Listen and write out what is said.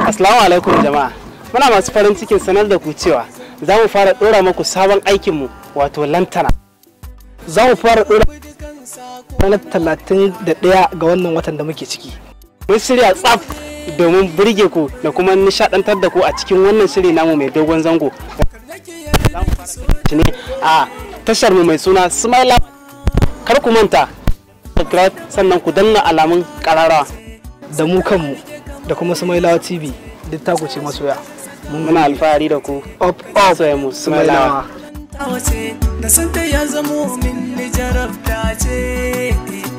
Assalamu alaikum jama'a. Muna masu farin cikin sanar da ku cewa za mu fara ɗora muku sabon aikinmu wato lantana. za mu fara ɗora ranar talatin da ɗaya ga wannan watan da muke ciki Mun shirya tsaf domin burge ku da kuma nishaɗantar da ku a cikin wannan shiri namu mai dogon zango. Za mu fara shi ne a tashar mu mai suna Smile Kar ku manta, subscribe sannan ku danna alamun ƙararrawa. da mu kanmu da kuma Sumailawa TV duk taku ce masoya Muna alfahari da ku. up up Soya mu Smile Sumailawa ta wace da santa ya zamo min jarabta ce